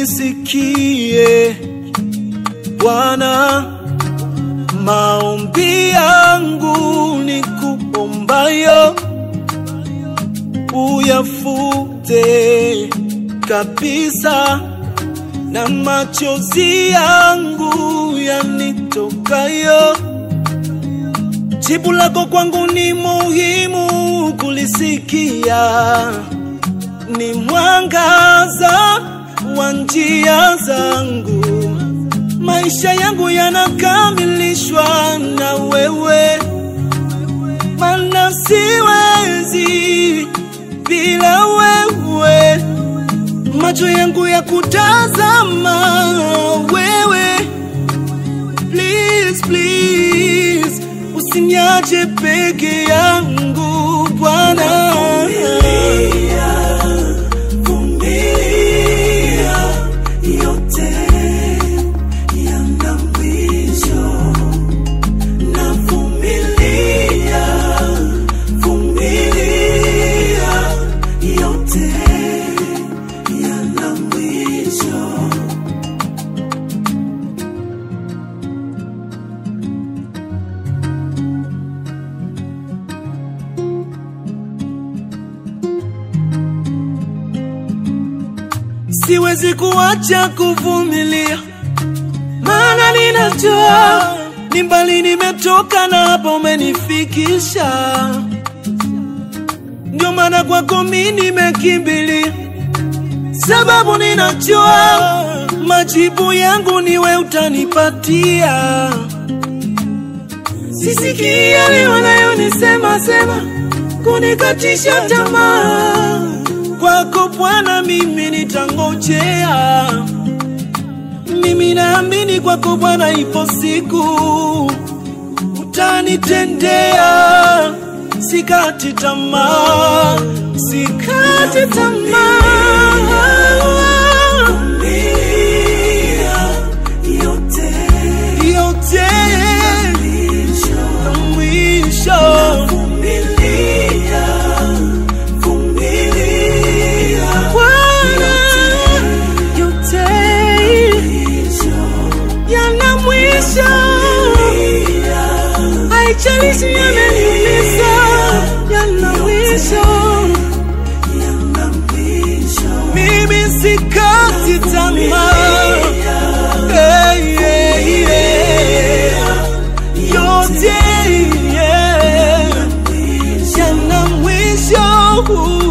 unisikie Bwana, maombi yangu ni kuombayo uyafute kabisa, na machozi yangu yanitokayo. Jibu lako kwangu ni muhimu kulisikia, ni mwangaza wa njia zangu. Maisha yangu yanakamilishwa na wewe, mana siwezi bila wewe. Macho yangu ya kutazama wewe, please, please, usiniache peke yangu Bwana. yote yana mwisho. Navumilia, vumilia, yote yana mwisho. Siwezi kuacha kuvumilia, maana ninajua ni mbali nimetoka na hapa umenifikisha. Ndio maana kwako mimi nimekimbilia, sababu ninajua majibu yangu niwe utanipatia. Sisikii yale wanayonisema sema kunikatisha tamaa. Kwako Bwana mimi nitangojea, mimi naamini kwako Bwana, ipo siku utanitendea. Sikati tamaa, sikati tamaa, Vumilia, yote yote mwisho. mwisho. Vumilia, vumilia, Bwana, yote yana mwisho. Haijalishi yameniumiza, yana mwisho. yana mwisho. Mimi sikati tamaa. Hey, yeah, yeah. Yote yeah, yana mwisho.